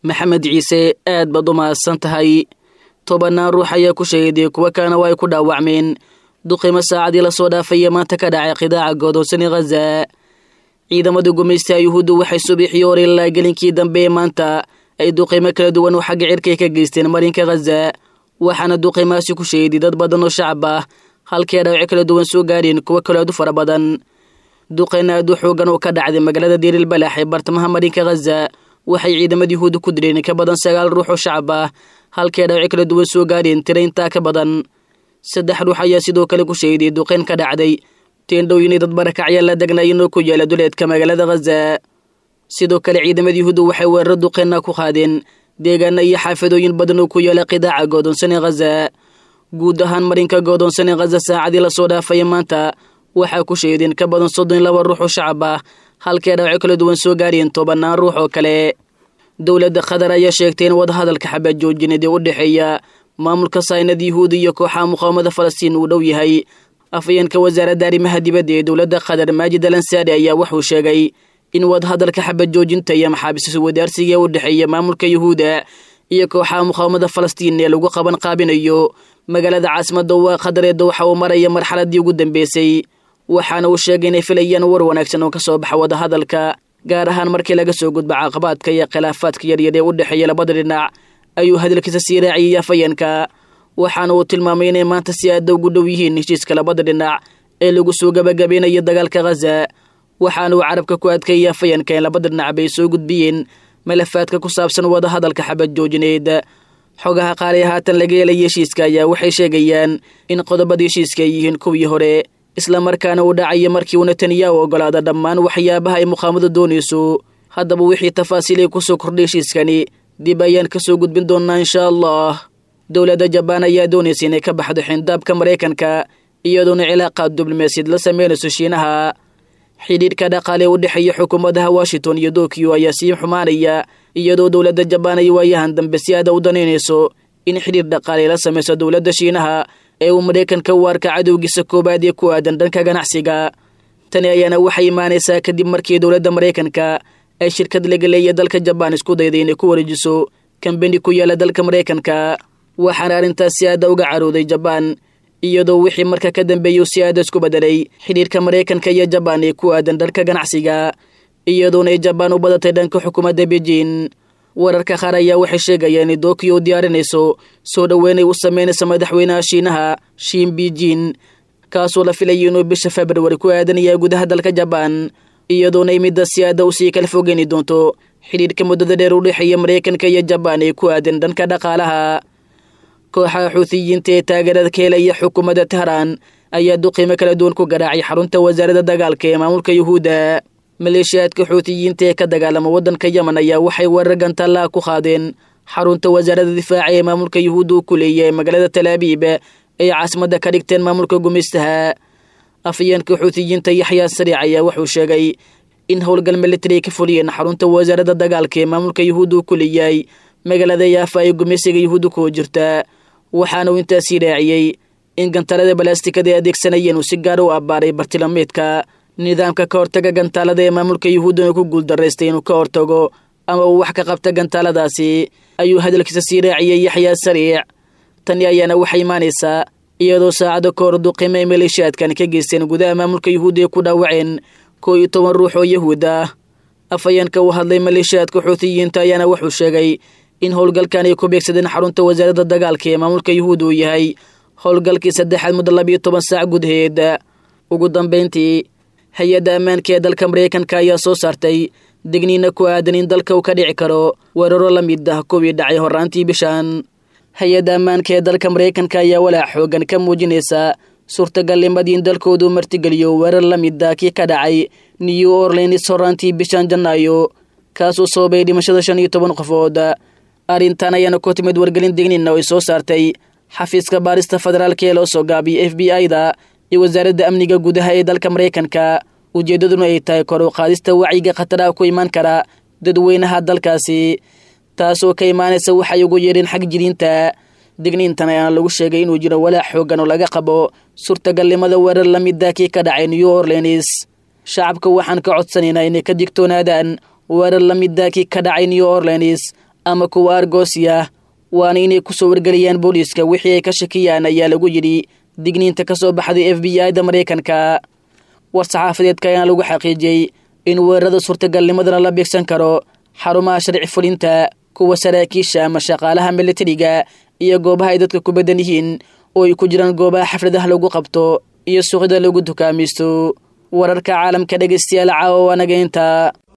maxamed ciise aad baad u mahadsan tahay tobannaan ruux ayaa ku shahiday kuwa kalena waa ay ku dhaawacmeen duqimo saacadii lasoo dhaafaya maanta ka dhacay qidaaca godoonsani khaza ciidamada gumaystaha yuhuuddu waxay subaxii hore ilaa gelinkii dambe ee maanta ay duqimo kala duwan oo xagga cirkay ka geysteen marinka khaza waxaana duqimaasi ku shahiday dad badan oo shacab ah halkii dhaawaco kala duwan soo gaadheen kuwo kaloo aad u fara badan duqeyna aad u xoogan oo ka dhacday magaalada diiril balax ee bartamaha marinka khaza waxay ciidamada yuhuudda ku direen ka badan sagaal ruux oo shacab ah halkii dhaawaco kala duwan soo gaadheen tira intaa ka badan saddex ruux ayaa sidoo kale ku shahiday duqeyn ka dhacday teendhooyinay dad barakacya la degnaayeen oo ku yaala duleedka magaalada khaza sidoo kale ciidamada yuhuudda waxay weeraro duqeyna ku qaadeen deegaana iyo xaafadooyin badan oo ku yaala qidaaca goodoonsani khaza guud ahaan marinka goodoonsani khaza saacadii lasoo dhaafaya maanta waxaa ku shahiideen ka badan soddon laba ruux oo shacab ah halkii dhaawaco kala duwan soo gaarheen tobannaan ruux oo kale dowladda qatar ayaa sheegtay in wadahadalka xabad joojineed ee u dhexeeya maamulka saynad yuhuudi iyo kooxaha muqaawamada falastiin uu dhow yahay afayeenka wasaaradda arrimaha dibadda ee dowladda qatar maajid al ansaari ayaa wuxuu sheegay in wadahadalka xabad joojinta iyo maxaabiis wadaarsiga u dhexeeya maamulka yuhuuda iyo kooxaha muqaawamada falastiin ee lagu qaban qaabinayo magaalada caasimadda waa qatar ee dowxa uu maraya marxaladii ugu dambeysay waxaana uu sheegay inay filayaan war wanaagsan oo ka soo baxa wadahadalka gaar ahaan markii laga soo gudba caqabaadka iyo khilaafaadka yaryar ee u dhexeeya labada dhinac ayuu hadalkiisa sii raaciyey afayeenka waxaana uu tilmaamay inay maanta si aada ugu dhow yihiin heshiiska labada dhinac ee lagu soo gabagabeynayo dagaalka khaza waxaana uu carabka ku adkeeyey afayeenka in labada dhinac bay soo gudbiyeen malafaadka ku saabsan wadahadalka xabad joojineed xogaha qaali haatan laga helaya heshiiska ayaa waxay sheegayaan in qodobada heshiiska ay yihiin kuwii hore islamarkaana uu dhacayo markii uu netanyahu ogolaada dhammaan waxyaabaha ay muqaamadu doonayso haddaba wixii tafaasiilay kusoo kordhay heshiiskani dib ayaan ka soo gudbin doonnaa inshaa allah dowladda jabaan ayaa doonaysa inay ka baxdo xindaabka maraykanka iyadoona cilaaqaad diblomaasiyad la sameynayso shiinaha xidhiidhka dhaqaale u dhexeeya xukuumadaha washington iyo tokyo ayaa sii xumaanaya iyadoo dowladda jabaan ay waayahan dambe si aada u danaynayso in xidhiir dhaqaale la samayso dowladda shiinaha ee uu maraykanka u arka cadowgiisa koowaad ee ku aadan dhanka ganacsiga tani ayaana waxay imaanaysaa kadib markii dowladda maraykanka ay shirkad laga leeya dalka jabaan isku dayday inay ku wareejiso kambeni ku yaala dalka maraykanka waxaana arrintaas si aada uga carooday jabaan iyadoo wixii marka ka dambeeyuu si aada isku bedelay xidhiirka maraykanka iyo jabaan ee ku aadan dhanka ganacsiga iyadoona ay jabaan u badatay dhanka xukuumadda beijing wararka qaar ayaa waxay sheegayaan in tokyo u diyaarinayso soo dhoweynay u sameynaysa madaxweynaha shiinaha shiin beijing kaasoo la filayay inuu bisha februari ku aadanaya gudaha dalka jabaan iyadoona ay midda si aada usii kala fogeyni doonto xidhiidhka muddada dheer u dhexeeya maraykanka iyo jabaan ee ku aadan dhanka dhaqaalaha kooxaha xuutiyiinta ee taageerada ka helaya xukuumadda tehraan ayaa duqiimo kala duwan ku garaacay xarunta wasaaradda dagaalka ee maamulka yuhuudda maleeshiyaadka xuutiyiinta ee ka dagaalama waddanka yemen ayaa waxay weerar gantallaha ku qaadeen xarunta wasaaradda difaaca ee maamulka yuhuudda uu ku leeyahay magaalada talaabiib ay caasimadda ka dhigteen maamulka gumaystaha afayeenka xuutiyiinta yaxyaa sariic ayaa wuxuu sheegay in howlgal militari ay ka fuliyeen xarunta wasaaradda dagaalka ee maamulka yuhuudda uu ku leeyahay magaalada yaafa ay gumaysiga yuhuudda kuwa jirta waxaana uu intaasii raaciyey in gantaalada balaastikada ay adeegsanayeen uu si gaar u abbaaray bartilmaameedka nidaamka ka hortaga gantaalada ee maamulka yuhuuddana ku guuldaraystay inuu ka hortago ama uu wax ka qabta gantaaladaasi ayuu hadalkiisa sii raaciyey yaxyaa sariic tani ayaana waxay imaanaysaa iyadoo saacado ka hor duqimo ay maleeshiyaadkan ka geysteen gudaha maamulka yuhuudda ay ku dhaawaceen koo iyo toban ruux oo yahuud ah afayeenka uu hadlay maleeshiyaadka xuutiyiinta ayaana wuxuu sheegay in howlgalkan ay ku beegsadeen xarunta wasaaradda dagaalka ee maamulka yuhuudda uu yahay howlgalkii saddexaad muddo labiyo toban saac gudaheed ugu dambayntii hay-adda ammaanka ee dalka maraykanka ayaa soo saartay digniina ku aadan in dalka uu ka dhici karo weeraro la mid ah kuwii dhacay horraantii bishan hay-adda ammaanka ee dalka maraykanka ayaa walaac xoogan ka muujinaysa suurtagalnimadii in dalkoodu martigeliyo weerar la mid ah kii ka dhacay new orleans horraantii bishan janaayo kaasuu sababay dhimashada shan iyo toban qofood arrintan ayaana ku timid wargelin digniina oo ay soo saartay xafiiska baarista federaalka ee loo soo gaabiyay f b i-da iyo wasaaradda amniga gudaha ee dalka maraykanka ujeeddaduna ay tahay kor u qaadista wacyiga khataraha ku imaan kara dadweynaha dalkaasi taasoo ka imaanaysa waxay ugu yeedheen xag jiriinta digniintan ayaana lagu sheegay inuu jiro walaac xoogan oo laga qabo suurtagalnimada weerar la mida kii ka dhacay new orleans shacabka waxaan ka codsanaynaa inay ka digtoonaadaan weerar la mida kii ka dhacay new orleans ama kuwa argoosi ah waana inay kusoo wargeliyaan booliiska wixii ay ka shakiyaan ayaa lagu yidhi digniinta ka soo baxday f b i da maraykanka war-saxaafadeedka ayaana lagu xaqiijiyey in weerarada suurtagalnimadana la beegsan karo xarumaha sharci fulinta kuwa saraakiisha ama shaqaalaha militariga iyo goobaha ay dadka ku badan yihiin oo ay ku jiraan goobaha xafladaha lagu qabto iyo suuqyada lagu dukaamaysto wararka caalamka dhegaystayaal caawa waanaga inta